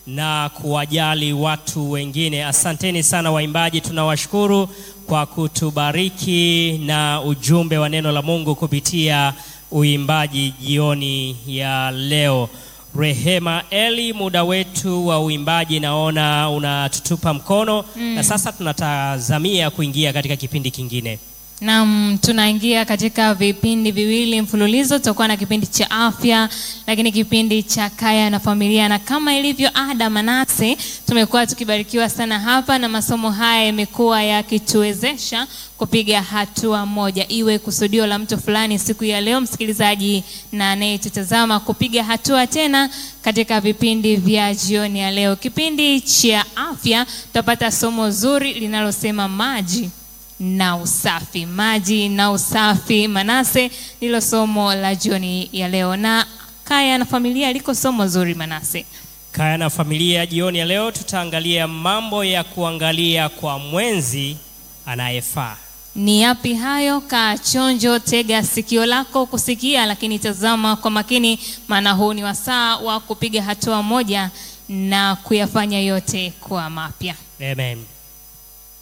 na kuwajali watu wengine. Asanteni sana waimbaji, tunawashukuru kwa kutubariki na ujumbe wa neno la Mungu kupitia uimbaji jioni ya leo. Rehema Eli, muda wetu wa uimbaji naona unatutupa mkono na sasa tunatazamia kuingia katika kipindi kingine. Naam, tunaingia katika vipindi viwili mfululizo. Tutakuwa na kipindi cha afya, lakini kipindi cha kaya na familia, na kama ilivyo ada, Manase, tumekuwa tukibarikiwa sana hapa na masomo haya yamekuwa yakituwezesha kupiga hatua moja, iwe kusudio la mtu fulani siku ya leo, msikilizaji na anayetutazama, kupiga hatua tena katika vipindi vya jioni ya leo. Kipindi cha afya tutapata somo zuri linalosema maji na usafi. Maji na usafi, Manase, ndilo somo la jioni ya leo, na kaya na familia liko somo zuri, Manase. Kaya na familia jioni ya leo tutaangalia mambo ya kuangalia kwa mwenzi anayefaa. Ni yapi hayo? Kaa chonjo, tega sikio lako kusikia, lakini tazama kwa makini, maana huu ni wasaa wa kupiga hatua moja na kuyafanya yote kuwa mapya. Amen.